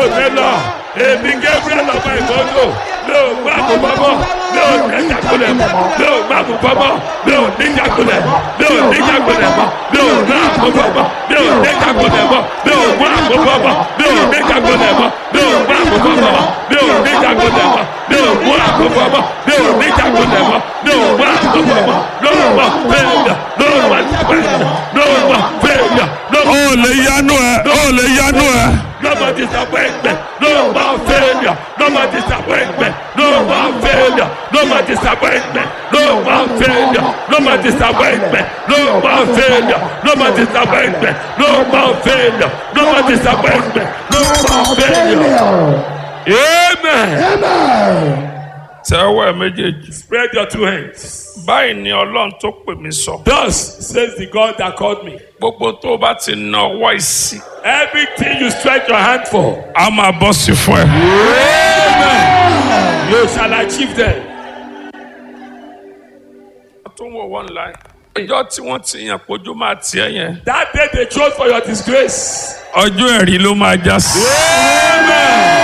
òde lọ èmi gabriel ọmọ ìgbọ́dọ̀ mi ò gbà kó bọ́bọ́ mi ò ní jagunlẹ̀ mọ́ mi ò gbà kó bọ́bọ́ mi ò ní jagunlẹ̀ mi ò ní jagunlẹ̀ mọ́ mi ò gbà kó bọ́bọ́ mi ò ní jagunlẹ̀ mọ́ mi ò gbà kó bọ́bọ́ mi ò ní jagunlẹ̀ mọ́ mi ò gbà kó bọ́bọ́ mi ò ní jagunlẹ̀ mọ́ mi ò gbà kó bọ́bọ́ mi ò ní jagunlẹ̀ mọ́ mi ò gbà kó bọ́bọ́ lọ́wọ́ fẹ́ẹ̀yà lọ́wọ́ fẹ́ẹ̀yà lọ́wọ́ fẹ́ẹ̀yà lọ́wọ́ ó lè yanu ẹ ó lè yanu ẹ. no more disappointment, no more failure, no more disappointment, no more failure, no more disappointment, no more failure, no more disappointment, no more failure, no more disappointment, no more failure, no more disappointment, no more failure. Amen. tẹ́wọ́ ẹ méjèèjì. Spread your two hands. báyìí ni ọlọ́run tó pè mí sọ. Thus says the God that called me. gbogbo tó o bá ti na ọwọ́ ìsì. Everything you stretch your hand for, a máa bọ́ sí fún ẹ. Amen. You shall achieve them. tó ń wọ one line. ọjọ́ tí wọ́n ti yàn pójú máa tiẹ̀ yẹn. That day they chose for your disgrace. ọjọ́ ẹ̀rí ló máa já sí. Amen.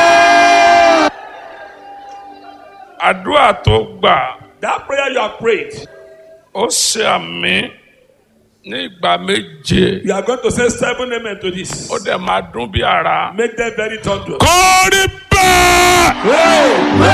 àdúrà tó gbà That prayer you have prayed, ó ṣe àmì ní ìgbà méje. you are going to say seven amen to this. ó dẹ̀ máa dún bí ara. Make them very thunderous. kórìí bẹ́ẹ̀. Amen.